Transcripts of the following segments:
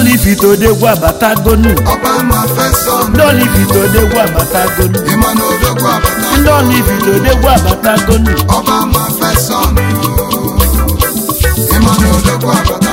olivite odegwu abatagonu ọba ma fẹsán ndị olivite odegwu abatagonu ìmọ̀ ní odogwu àbàtà ndị olivite odegwu abatagonu ọba ma fẹsán ìmọ̀ ní odogwu àbàtà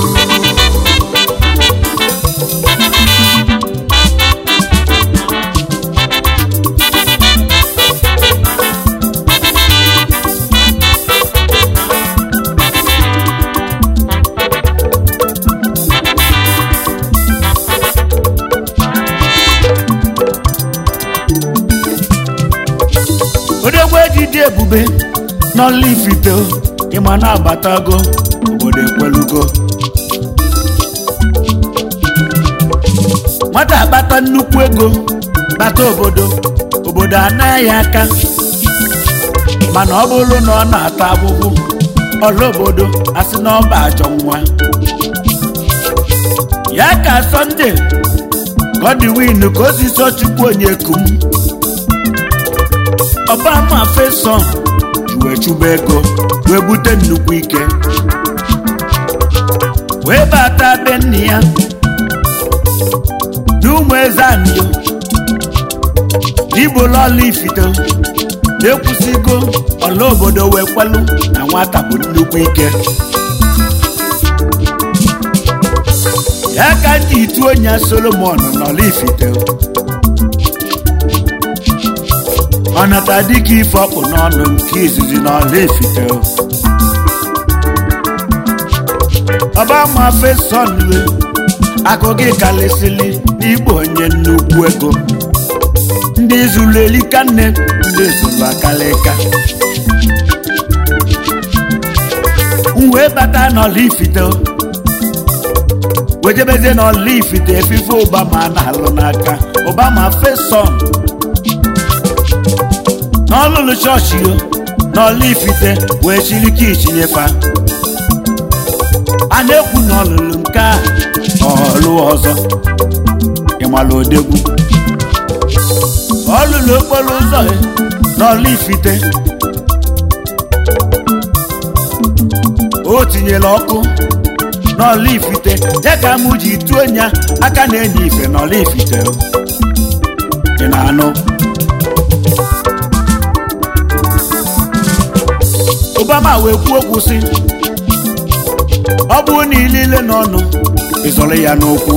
odegwu ejide ebube n'olivite ịma na-abatago obodo ekwelugo nwata akpata nnukwu ego bata obodo obodo anaghị aka mana ọ bụrụ na ọ na-ata abụbụ ọla obodo asị na ọba ajọ nwa ya ka sọnde godwin ka osisi chukwu onye kum ọbama feson wee chụba ego wee bute nnukwu ike wee bata be nne ya n'ụmụ eze anyo ibola ọla ifite ekwusigo ọla obodo wee kwelu na nwata bụ nnukwu ike ya ka ndị itu onye solomon n'ọla ifite ọnata dịka ife ọkpụ n'ọnụ nke izizi n'ọla efite ọba ma feson we akụ gị kalịsịlị n'igbo onye nnukwu ego ndị zuru elika nne ndị zuru akalịka m wee bata n'ọla ifite wejebezie n'ọla ifite efife ụbama na-alụ n'aka ụbama feson n'ọlụlụ chọọchị yo n'ọlụ ifite wee chiri ka ichinyefa a na-ekwu n'ọlụlụ nke a ọlụ ọzọ ịmala odegwu ọlụlụ okporo ụzọ ya n'ọlụ ifite o tinyere ọkụ n'ọlụ ifite ya ka mụ ji tuo nya aka na-enye ife n'ọlụ ifite ị na-anụ obama wee kwuo okwu sị ọ bụrụ na ilile n'ọnụ ịzọrọ ya n'okwu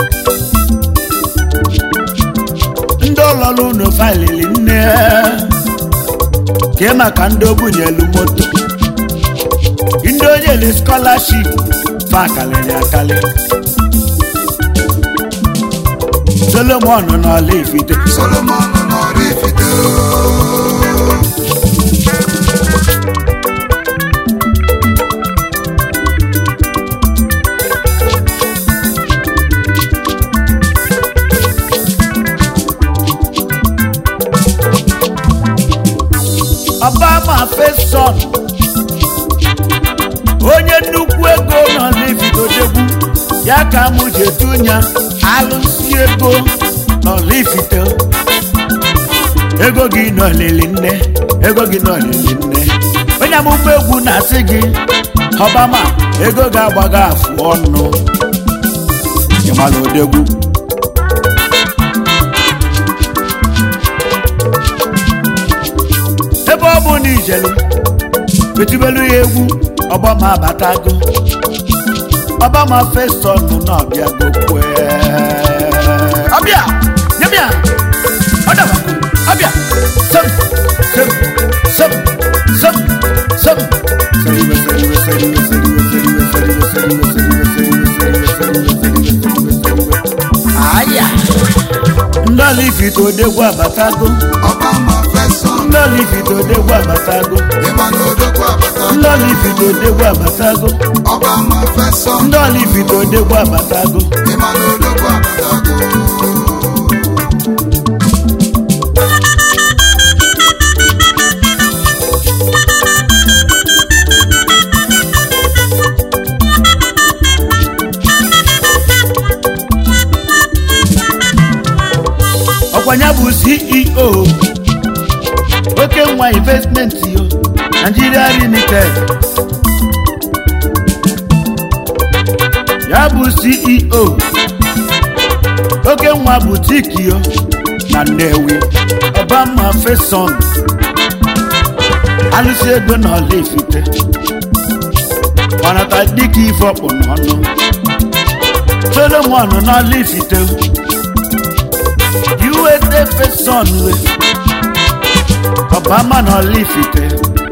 ndị ụlọrụ unu failili nne kee maka ndị obunyelu moto ndị onyeli skọlaship fa kalịrị akali solomon n'ọla ifite solomon n'ọrụ ifite ọbama feson onye nnukwu ego nọ n'ifitodegwu ya ka mụ ji edunya alụsi ego n'ọlifite ego gị nọlili nne ego gị nọlili nne onye amụma egwu na-asị gị ọbama ego ga-agbaga afụ ọnụ ịmala odegwu ebe ọ bụ na ijelu etibelu ya egwu ọgbama abatago ọgbama fesọn n'ọbịa gokwe ọbịa nyebịa ọdabago ọbịa sem sem sem sem sem seriwe seriwe seriwe seriwe seriwe seriwe seriwe seriwe seriwe seriwe seriwe seriwe seriwe seriwe aya ndị ọla ifite odegwu abatago ọba ma fẹsán ndị ọla ifite odegwu abatago ìmọ̀ ní odogwu àbàtà ndị ọla ifite odegwu abatago ọba ma fẹsán ndị ọla ifite odegwu abatago ìmọ̀ ní odogwu àbàtà ọkwanya bụ ceo oke nwa investment yo nigeria limited ya bụ ceo oke nwa butikio na nnewi ọbama feson alụsị ego na ọla ifite manata dịka ife ọkpụ n'ọnụ solomon n'ọla ifite usa feson we ọbama n'ọla ifite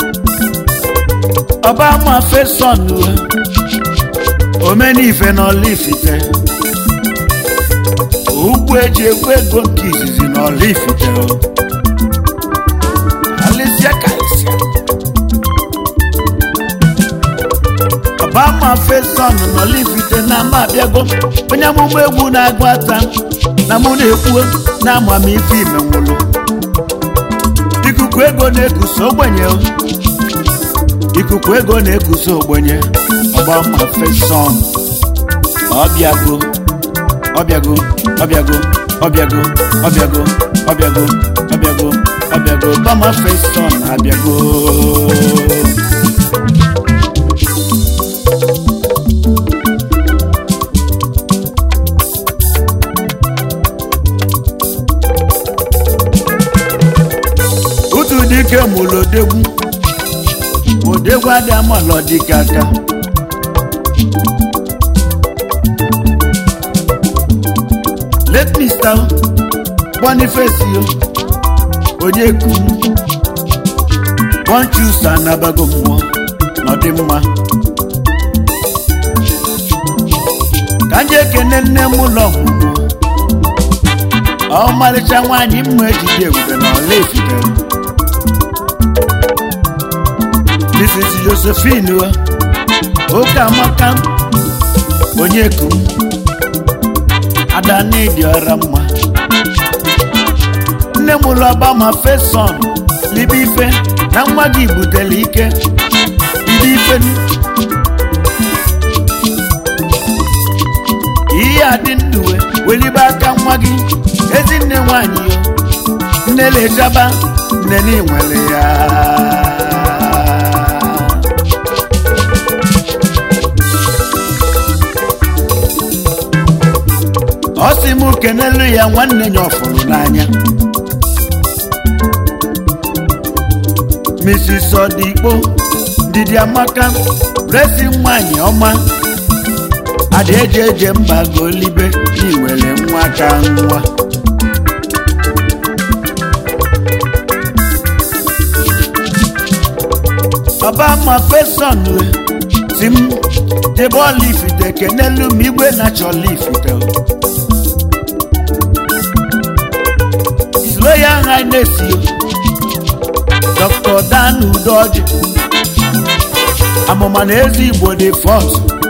ọbama feson we omenife n'ọla ifite ugwu eji egwu ego nke izizi n'ọla ifite alịsịa karịsịa ọbama feson n'ọla ifite na ama abịago onye amụma egwu na-agụ ata na mụ na-ekwu na amamife ime nwụrụ ikuku ego na-ekusa ogbenye ikuku ego na-ekusa ogbenye ọgbama feson ọbịago ọbịago ọbịago ọbịago ọbịago ọbịago ọbịago ọbịago ọgbama feson abịago otu dike mụrụ odegwu odegwu adị amalọ dike aka let me start boniface yo onye ku bonchus anabago mmụọ n'ọdịmma ka ndị ekene nne m ụlọ ọmụmụ ọmarịcha nwaanyị mma ejide ebube na ọla efite mrs josephine wa oke amaka onye kum ada n'ịdị ọra mma nne m ụlọ ọba ma feson libe ife na nwa gị butere ike libe ife ihe a dị ndụwe welibe aka nwa gị ezi nne nwanyị yo nne lejaba nne n'inwere ya ọ sị m kenelu ya nwanne ya ọfụrụ n'anya mrs ọdịkpo ndidi amaka resi nwanyị ọma ada eje eje mba golibe n'iwere nwa ka nwa ọba ma feson we si m jebe ọla ifite kenelu m igwe na-achọ ọla ifite His Royal Highness yo Dr. Dan Udoji amụma na ezi igbo dị fọs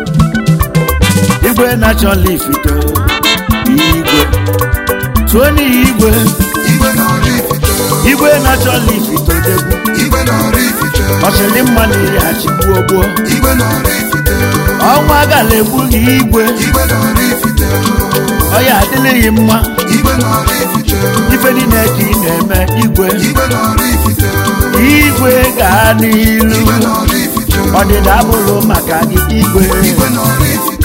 igwe na-achọ ifite igwe tụọ n'ihi igwe igwe n'ọrụ ifite igwe na-achọ ifite odegwu igwe n'ọrụ ifite ọchịrị mma na iri achịgbuo gboo igwe n'ọrụ ifite ọnwa agala egbughị igwe igwe n'ọrụ ifite ọya adịlịghị mma igwe n'ọrụ ifite ife niile ka ị na-eme igwe igwe n'ọrụ ifite igwe gaa n'ilu igwe n'ọrụ ifite ọdịda abụrụ maka gị igwe igwe n'ọrụ ifite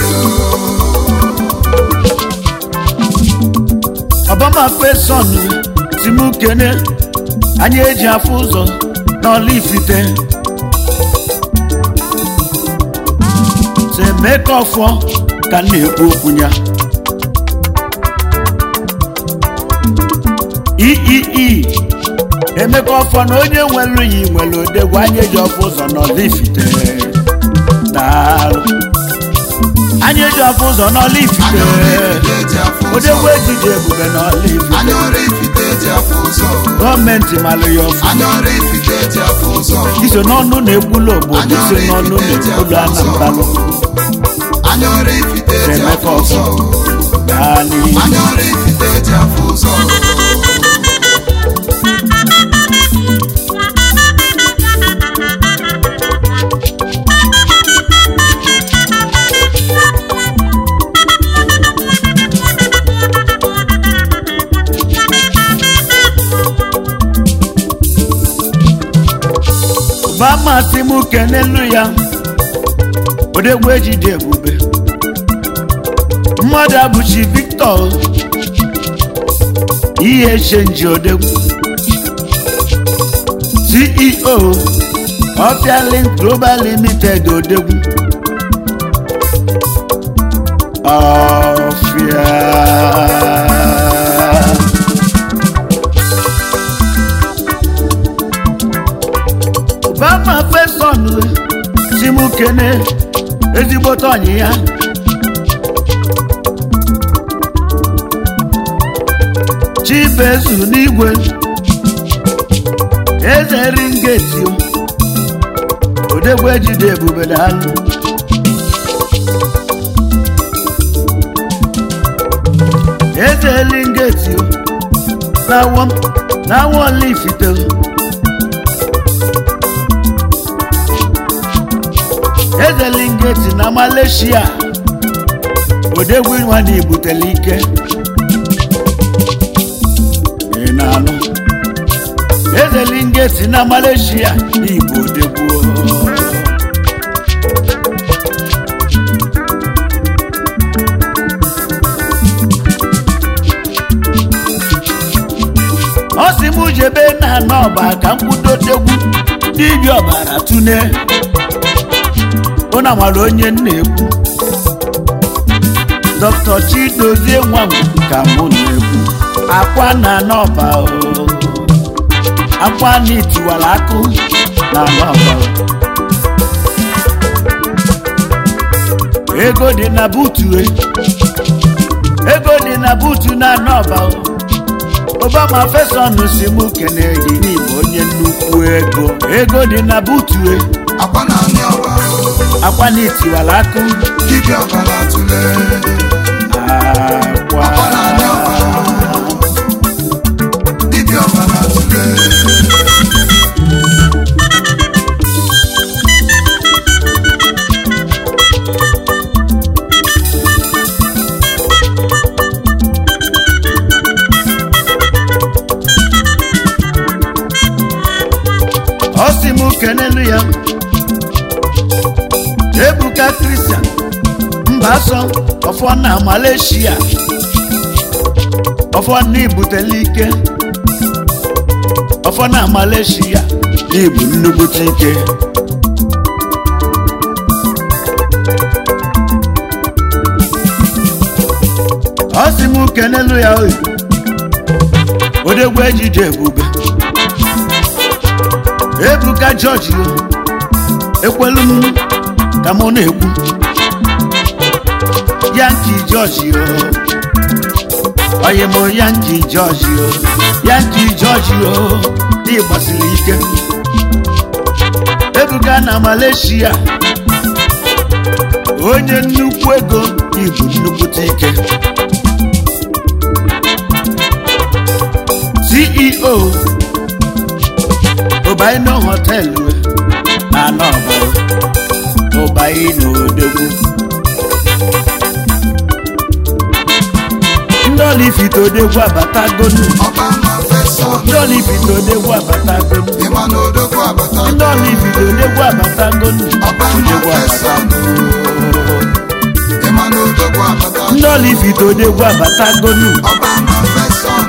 ọbama feson si m kene anyị eji afụ ụzọ n'ọla ifite semeka ọfọ ka m na-ekwu okwu ya iii emeka ọfọ na onye nwere yi nwere odegwu anyị eji ọfụ ụzọ n'ọla ifite daalụ anyị eji ọfụ ụzọ n'ọla ifite eji afụ ụzọ odegwu ejije ebube n'ọla ifite anya ọrụ ifite eji afụ ụzọ gọọmenti malụ ya ọfụ anya ọrụ ifite eji afụ ụzọ iso n'ọnụ na-ekwulu obodo iso n'ọnụ na-ekwulu anambalụ anya ọrụ ifite eji emeka afụ ụzọ ọfọ gaa n'ihu anya ọrụ ifite eji afụ ụzọ ba masị m kenelu ya odegwu ejide ebube mmadụ abụchi victor ihe chenji odegwu ceo ọfialin global limited odegwu ọfịa bama feson chimukene ezigbote ọnyị ya chibezu n'igwe eze ringeti odegwu ejide ebube daalụ eze ringeti na-awọ na-awọ olifite eze lingeti na malaysia odegwu nwa na ibutele ike ị na-anụ eze lingeti na malaysia n'igbo odegwu ọ sị m jebe na n'ọba ka m kwudotegwu dibịa ọbara tune ụna mara onye m na-ekwu dr chidozie nwa m ka mụ na-ekwu akwa na n'ọba o akwa na itiwara akụ na n'ọba o ego dị na butu e ego dị na butu na n'ọba o obama fesọn si mụ kene gị n'igbo onye nnukwu ego ego dị na butu e akwa na anị ọba akwa na itiwara akụ dibịa ọbara tụle akwa akwa na anị ọba dibịa ọbara tụle ọ sị m kenelu ya ebuka kristian mba asọ ọfọ na malaysia ọfọ na ibutele ike ọfọ na malaysia ibu nnukwute ike ọ sị m kenelu ya oyi odegwu ejije ebube ebuka jọji o ekwelu m ka mụ na-ekwu yanki jọji o onye m yanki jọji o yanki jọji o dị gbasiri ike ebuka na malaysia onye nnukwu ego ibu nnukwute ike ceo ụbaino họteelụ na anọba ụbaino odegwu ndị ọlifite odegwu abatagonu ọba ma fesọn ndị ọlifite odegwu abatagonu ịma na odogwu abata ndị ọlifite odegwu abatagonu ọba ma odegwu fesọn abatagonu ịma na odogwu abata ndị ọlifite odegwu abatagonu ọba ma fesọn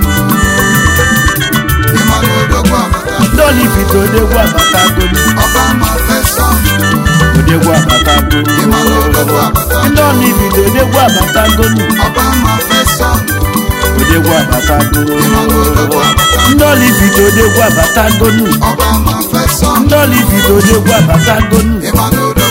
ịma na odogwu abata ndị ọlifite odegwu abatagonu ọba ma fesọn odegwu abatagonu ịma na odogwu abata ndị ọlifite odegwu abatagonu ọba ma fesọn odegwu abatagonu ịma na odogwu abata ndị ọlifite odegwu abatagonu ọba ma fesọn ndị ọlifite odegwu abatagonu ịma na odogwu